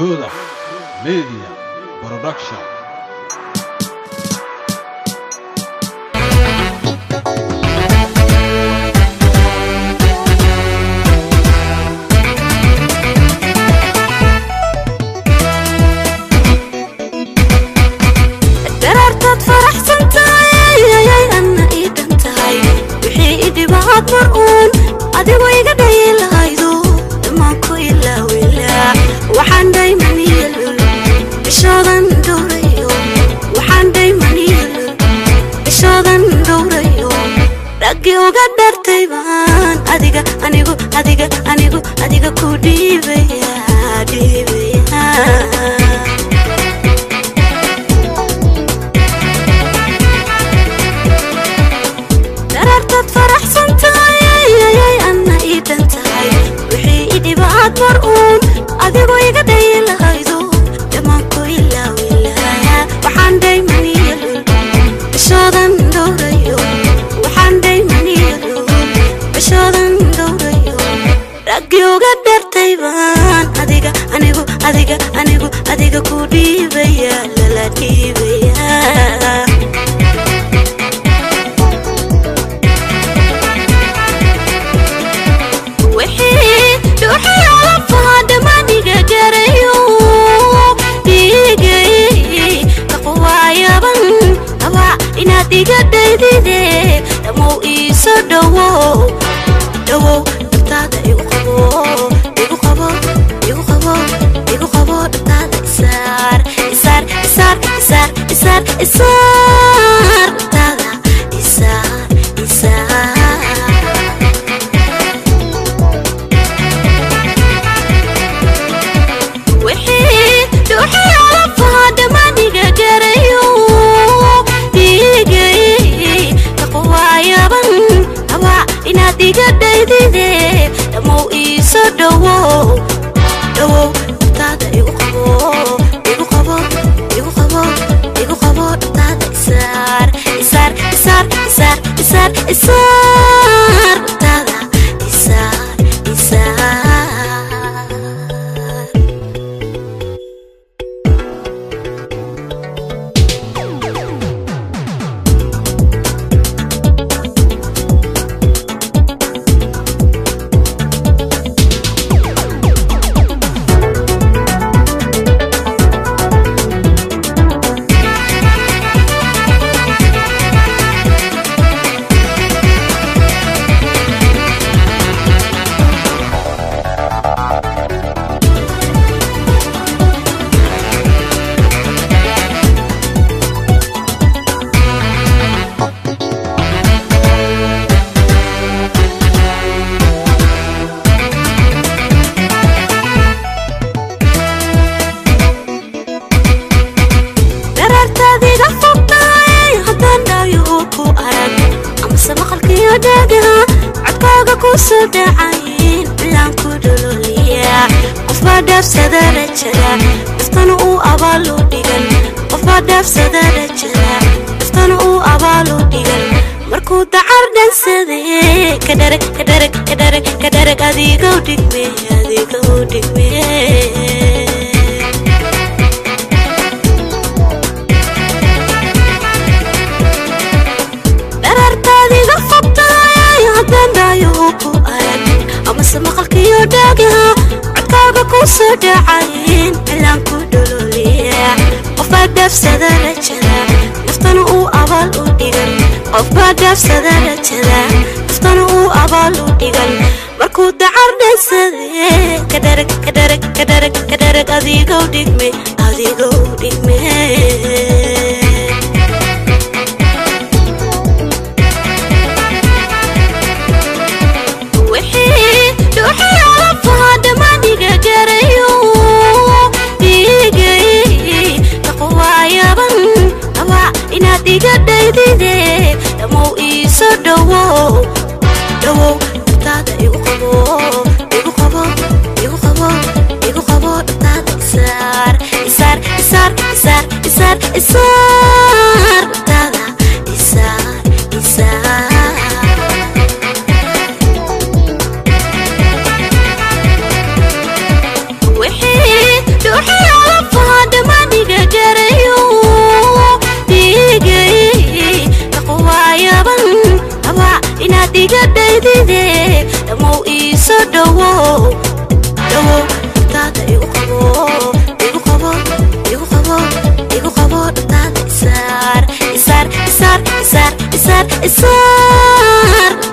Huda Media Production. daraartaad faraxsan tahay ayay anna ii dhan tahay wixii i dhibaad mar uun adigu iga dhayi lahaydo dhammaan ku ilaawilaa waxaan dhaymaniyalul bishoodan dhowrayo waxaan dhaymaniyalul bishoodan dhowrayo raggii uga dhartay baan adiga anigu adiga anigu adiga ku dhiibaya dhiibaya daraartaad faraxsan tahay ayay anna ii dhan tahay wixii i dhibaad mar uun adigu iga dhayi lahaydo dhammaan ku ilaawilaa waxaan dhaymaniyalul bishoodan dhowrayo waxaan dhaymaniyalul bishoodan dhowrayo raggii uga dhartay baan adiga anigu adiga anigu adiga ku dhiibaya lala dhiibaya wixii dhuuxii alafaha dhammaaniga garayo dhiigay kaqwaayaban abaa inaad iga dhaydide dhammow iiso dhowow dhowow dhabtaada igu qabo igu qabo igu qabo igu qabo dhabtaada isaar isaar isaar isaar isaar isaar dhabtaada isaar isaar wixii dhuuxii alafaha dhammaaniga garayo dhiigay kaqwaayaban abaa inaad iga dhaydide dhammow iiso dhowow dhowow dhabtaada igu qabo igu qabo igu qabo igu qabo dhabtaada isaar isaar isaar isaar isaar isaar dhabtaada isaar isaar daraartaadiga fogtahay haddaan dhaayo ku arag amase maqalkiyo dhaagaha codkaaga ku soo dhacayn cilaan ku dhololiya qofbaa dhaafsada rajada daftana uu abaalu dhigan qofbaa dhaafsada rajada daftana uu abaalu dhigan markuu dacar dhansade kadharag kadharag kadharag kadharag adigow dhigme adigow dhigme daraartaadiga fogtahay haddaan dhaayo ku arag amase maqalkiyo dhaagaha codkaaga ku soo dhacayn cilaan ku dhololiya qofbaa dhaafsada rajada naftana uu abaal u dhigan qofbaa dhaafsada rajada naftana uu abaal u dhigan markuu dacar dhansade kadharag kadharag kadharag kadharag adigow dhigme adigow dhigme wixii dhuuxii alafaha dhammaaniga garayo dhiigay kaqwaayaban abaa inaad iga dhaydide dhammow iiso dhowow dhowow dhabtaada igu qabo igu qabo igu qabo igu qabo dhabtaada isaar isaar isaar isaar isaar isaar dhabtaada isaar isaar wixii dhuuxii iga dhaydide dhamow iisoo dhowow dhowow dhantaada igu qabo igu qabo igu qabo igu qabo dhantaada isaar isaar isaar isaar isaar isaar